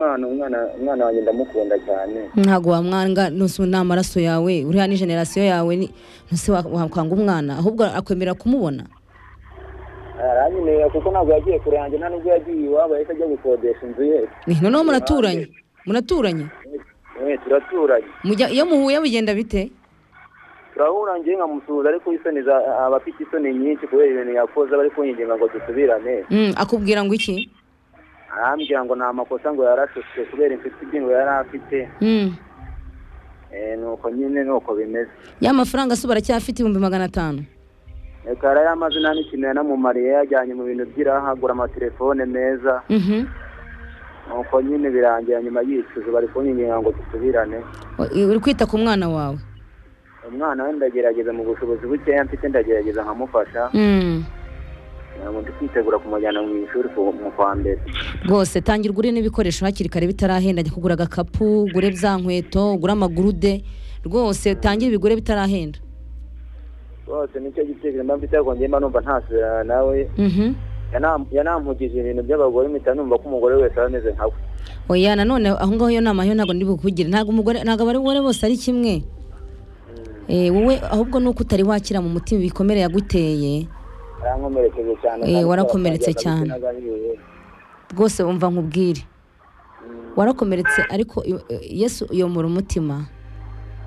umwana umwana umwana wanjye ndamukunda cyane ntabwo wamwanga nusu ni amaraso yawe uriya ni generasiyo yawe ni ntuse wakwanga umwana ahubwo akwemera kumubona aranyemerera kuko ntabwo yagiye kure yanjye nta nubwo yagiye iwabo yahise ajya gukodesha inzu ye Ni- noneho muraturanye muraturanye Eh, turaturanye Mujya- iyo muhuye bigenda bite turahura njye nkamusuhuza ariko isoni za aba afite isoni nyinshi kubera ibintu yakoze bari kunyinginga ngo dusubirane Mm, akubwira ngo iki arambwira ngo ni amakosa ngo yarashushe kubera inshuti mbi ngo yari afite Mm. Eh, nuko nyine nuko bimeze ya mafaranga se baracyafite ibihumbi magana atanu reka yari amaze nta n'ikintu yanamumariye yajyanye mu bintu by'irahagura amatelefone meza Mhm. nuko nyine birangira nyuma yicuza bari kunyinginga ngo dusubirane uri kwita ku mwana wawe umwana we ndagerageza mu bushobozi bukeya mfite ndagerageza nkamufasha Mm. ntabwo ndi kwitegura kumujyana mu ishuri ku- mu kwa mbere rwose tangira ugure n'ibikoresho hakiri kare bitarahenda jya kugura agakapu ugure za nkweto ugure amagurude rwose tangira ibigure bitarahenda rwose nicyo gitekerezo mba mfite ariko njye mba numva ntasubirana nawe Mhm. Yanam- yanampugije ibintu by'abagore mpita numva ko umugore wese aba ameze nka we oya nanone aho ngaho iyo nama yo ntabwo ndi bukugire ntabwo umugore ntabwo abagore bose ari kimwe Eh, wowe ahubwo nuko utari wakira mu mutima ibikomere yaguteye yarankomerekeje cyane Eh, kandi warakomeretse akaba cyane. n'agahiye. rwose wumva nkubwire Mm, warakomeretse ariko i- i- yesu uyomora umutima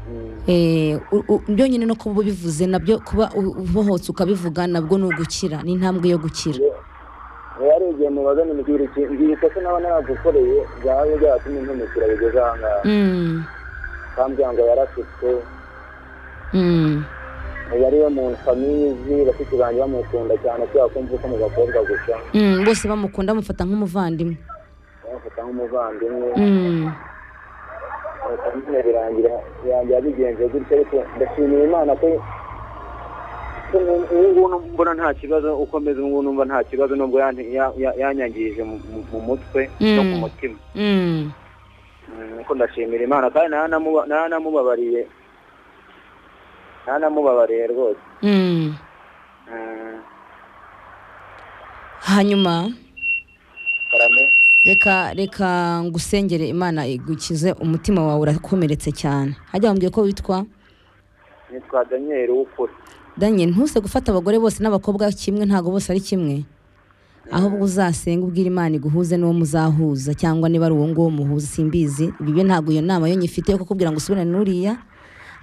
mm, Eh, u- u- byonyine no kuba ubivuze nabyo kuba u- ubohotse ukabivuga nabwo ni ugukira ni intambwe yo gukira ye- yewe hari igihe mubaza nimubwira iki ngira ikosa naba naragukoreye byaba byaratumye ntumukira bigeze aha ngaha Mm, akambwira ngo yarasutse mm. ubu ari we muntu famizi bashiki banjye bamukunda cyane kubera ko mvuka mu bakobwa gusa Mm, bose bamukunda bamufata nk'umuvandimwe bamufata nk'umuvandimwe Mm, nuko nyine birangira birangira bigenze gutyo ariko ndashimira imana ko ko ubu ubu ngubu numva- mbona nta kibazo uko meze ubu ngubu numva nta kibazo nubwo yan- ya- ya- yanyangirije mu- mu- mu mutwe no ku Mm. mutima mm. Mm, nuko ndashimira imana kandi ntananamuba- ntananamubabariye ntanamubabariye rwose Mm. Mm, hanyuma karame reka reka ngusengere imana igukize umutima wawe urakomeretse cyane hajya bambwiye ko witwa nitwa daniyeli w'ukuri danye ntuse gufata abagore bose n'abakobwa kimwe ntabwo bose ari kimwe ahubwo uzasenga ubwira imana iguhuze n'uwo muzahuza cyangwa niba ari uwo nguwo muhuza simbizi bibe ntabwo iyo nama yo nyifite yo kukubwira ngo usubirane n'uriya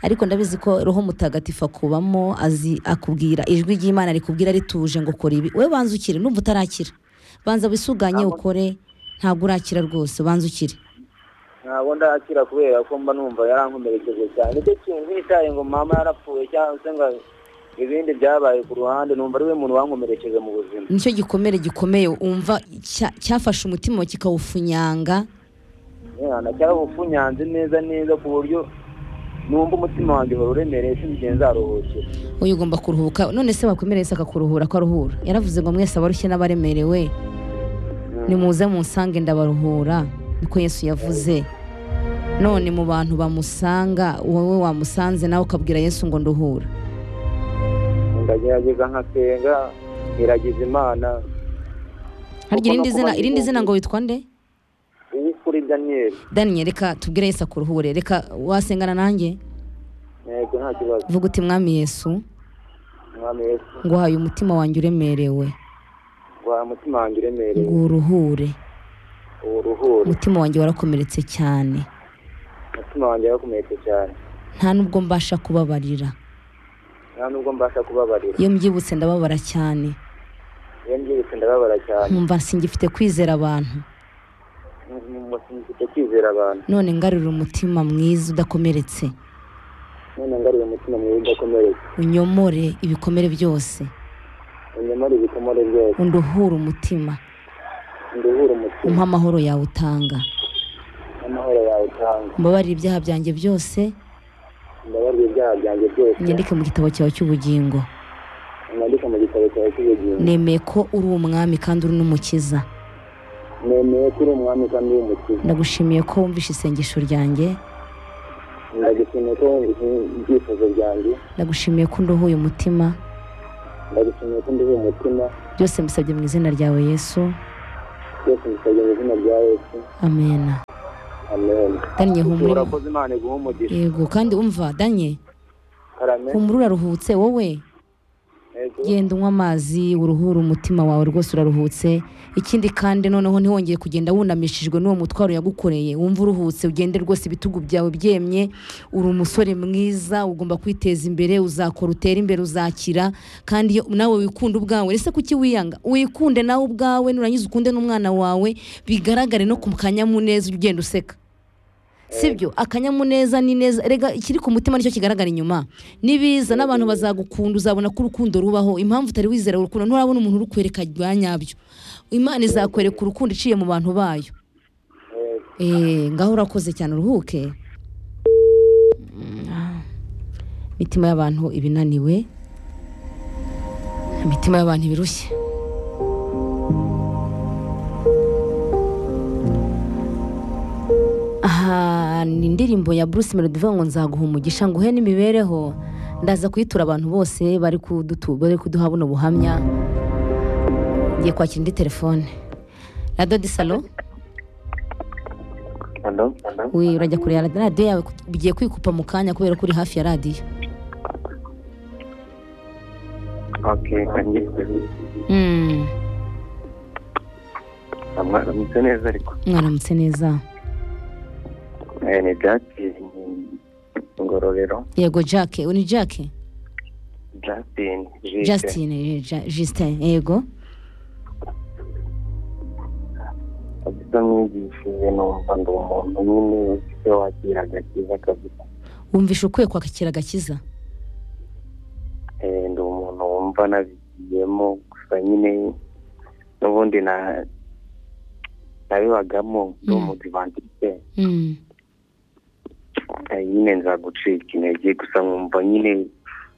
ariko ndabizi ko roho mutagatifu akubamo azi akubwira ijwi ry'imana rikubwira rituje ngo kora ibi we banza ukire numva utarakira banza wisuganye ukore ntabwo urakira rwose banza ukire ntabwo ndakira kubera ko mba numva yarankomerekeje cyane nicyo kintu ntitaye ngo mama yarapfuye cyangwa se ngo ibindi byabaye ku ruhande numva ari we muntu wankomerekeje mu buzima nicyo gikomere gikomeye wumva cya- cyafashe umutima wawe kikawufunyanga mwana cyarabufunyanze neza neza ku buryo numva umutima wanjye uhora uremereye sinigeze nzaruhukira uyu ugomba kuruhuka none se wakwemera Yesu akakuruhura ko aruhura yaravuze ngo mwese abarushye n'abaremerewe nimuze munsange ndabaruhura niko Yesu yavuze none mu bantu bamusanga wowe wamusanze nawe ukabwira Yesu ngo nduhura ndagerageza nkasenga iragiza imana harya irindi Kuko no zina kuba irindi zina yihumye. ngo witwa nde uwo kuri daniyeli Daniel reka tubwire Yesu akuruhure reka wasengana nanjye yego nta kibazo vuga uti mwami Yesu mwami yesu nguhaye umutima wanjye uremerewe guhaye umutima wanjye uremereye nguruhure uruhure umutima wanjye warakomeretse cyane umutima wanjye yarakomeretse cyane nta nubwo mbasha kubabarira nta nubwo mbasha kubabarira iyo mbyibutse ndababara cyane iyo mbyibutse ndababara cyane nkumva singifite kwizera abantu mufite kwizera abantu none ngarurira umutima mwiza udakomeretse none ngaruye umutima mwiza udakomeretse unyomore ibikomere byose unyamara ibikomere byose unduhure umutima nduhure umutima umpe amahoro yawe utanga n'amahoro yawe utanga mbabarire ibyaha byanjye byose mbabarira ibyaha byanjye byose unyandike mu gitabo cyawe cy'ubugingo mwandika mu gitabo cyawe cy'ubugingo nemeye ko uri umwami kandi uri n'umukiza nemeye ko uri umwami kandi w'umukiza ndagushimiye ko wumvishe isengesho ryanjye ndagushimiye ko wumvise ibyifuzo byanjye ndagushimiye ko unduhuye umutima ndagushimiye ko nduhuye umutima byose mbisabye mu izina ryawe yesu byose bisabye mu izina rya yesu amena amen danye humura urakoze imana iguha umugisha yego kandi umva danye karame humura uraruhutse wowe yego genda unywa amazi uruhure umutima wawe rwose uraruhutse ikindi kandi noneho ntiwongeye kugenda wunamishijwe n'uwo mutwaro yagukoreye wumva uruhutse ugende rwose ibitugu byawe byemye uri umusore mwiza ugomba kwiteza imbere uzakora utere imbere uzakira kandi iyo nawe wikunda ubwawe ese kuki wiyanga wikunde nawe ubwawe nurangiza ukunde n'umwana wawe bigaragare no ku kanyamuneza ujya ugenda useka sibyo akanyamuneza ni neza rega ikiri ku mutima nicyo kigaragara inyuma nibiza n'abantu bazagukunda uzabona ko urukundo rubaho impamvu utari wizera urukundo nturabona umuntu urukwereka rwa nyabyo imana izakwereka urukundo iciye mu bantu bayo yego Eh, ngaho urakoze cyane uruhuke Mm, imitima y'abantu ibinaniwe imitima y'abantu ibirushye aha ni indirimbo ya bruce melody ivuga ngo nzaguha umugisha nguhe n'imibereho ndaza kuyitura abantu bose bari kudutu- bari kuduha buno buhamya ngiye kwakira indi telefone radiyo di salo alo we urajya kureba radi- radiyo yawe ku- ugiye kwikupa mu kanya kubera ko uri hafi ya radiyo oke kanjye Mm, amwaramutse neza ariko mwaramutse neza Eh, ni jaki ngororero yego jack uyu ni jack justin Jike. justin eh, Ja- justin yego kabisa mwigishije numva ndi umuntu nyine ufite wakira agakiza kabisa wumvishe ukwiye kwakira agakiza Eh, ndi umuntu wumva nabigiyemo gusa nyine n'ubundi na nabibagamo ndi Mm. umudivantiste Mm, Eh, nyine nza gucika intege gusa nkumva nyine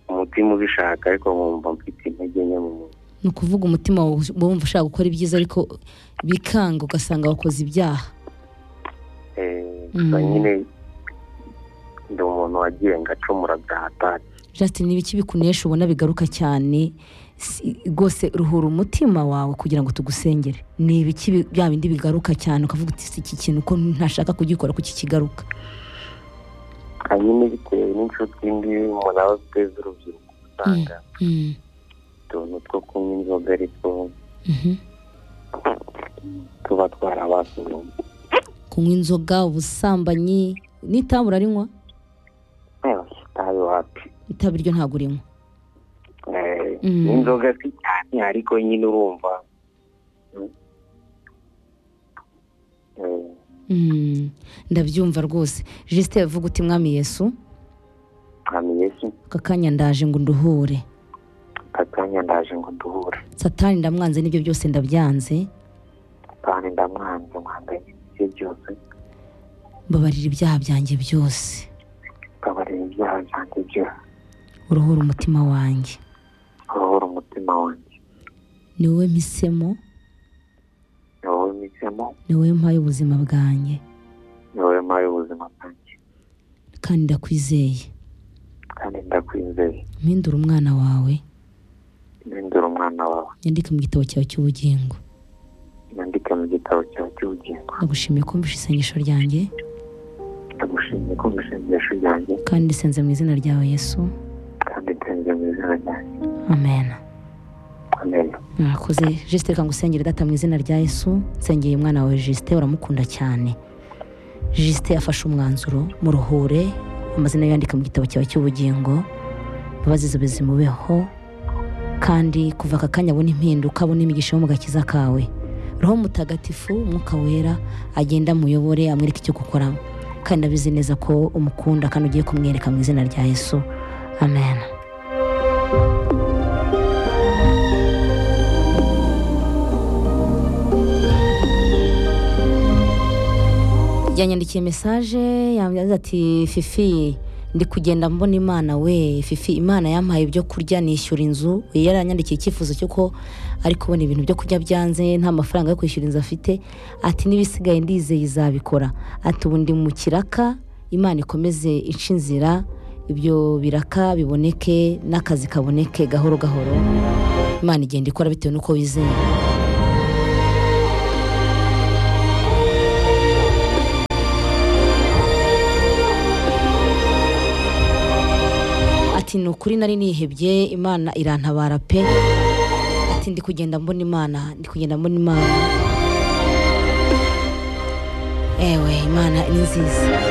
umutima ubishaka ariko nkumva mfite intege nke mu mubiri ni ukuvuga umutima wawe uba wumva ushaka gukora ibyiza ariko bikanga ugasanga wakoze ibyaha Eh, Mm. gusa nyine ndi umuntu wagiye ngacumura bya hatari justin ni ibiki bikunesha ubona bigaruka cyane Si- rwose ruhura umutima wawe kugira ngo tugusengere ni ibiki bi- bya bindi bigaruka cyane ukavuga uti si iki kintu ko ntashaka kugikora kuki kigaruka hanyuma bitewe n'inshuti mbi umuntu aba afite z'urubyiruko usanga Mm, utuntu two kunywa inzoga ariko mhm. tuba twarabasuye kunywa inzoga ubusambanyi n'itabi urarinywa itabi wapi itabi ryo ntabwo urinywa Eh, Mm. n'inzoga si cyane ariko nyine urumva Mm. Eh, Mm, ndabyumva rwose jisite yavuga uti mwami yesu Mwami yesu aka kanya ndaje ngo nduhure akanya ndaje ngo duhure satani ndamwanze n'ibyo byose ndabyanze kandi ndamwanze mwanganye ibyo byose mbabarira ibyaha byanjye byose mbabarira ibyaha byanjye byose uruhura umutima wanjye uruhura umutima wanjye ni wowe mpisemo ni wowe mpisemo ni wowe mpaye ubuzima bwanjye ni wowe mpaye ubuzima bwanjye kandi ndakwizeye kandi ndakwizeye mpindura umwana wawe mpindura umwana wawe nyandike mu gitabo cyawe cy'ubugingo nyandika mu gitabo cyawe cy'ubugingo ndagushimiye kumvisha isengesho ryanjye ndagushimiye ko mushengesho ryanjye kandi risenze mu izina ryawe yesu kandi nsenze mu izina ryanjye amen amen mwakoze jisite reka ngusengere data mu izina rya yesu nsengeye umwana wawe jisite uramukunda cyane jisite yafashe umwanzuro muruhure amazina ye yandika mu gitabo cyawe cy'ubugingo imbabazi zawe zimubeho kandi kuva aka kanya abona impinduka abona imigisha yo mu gakiza kawe roho mutagatifu umwuka wera agenda amuyobore amwereke icyo gukora kandi abizi neza ko umukunda kandi ugiye kumwereka mu izina rya yesu amen yanyandikiye mesaje yavuze ati fifi ndi kugenda mbona imana we fifi imana yampaye ibyo kurya nishyura inzu yaranyandikiye icyifuzo cy'uko ari kubona ibintu byo kurya byanze nta mafaranga yo kwishyura inzu afite ati n'ibisigaye ndizeye izabikora ati ubu ndi mu kiraka imana ikomeze ica inzira ibyo biraka biboneke n'akazi kaboneke gahoro gahoro imana igenda ikora bitewe n'uko wizeye ati ni ukuri nari nihebye imana irantabara pe ati ndi kugenda mbona imana ndi kugenda mbona imana ewe imana ni nziza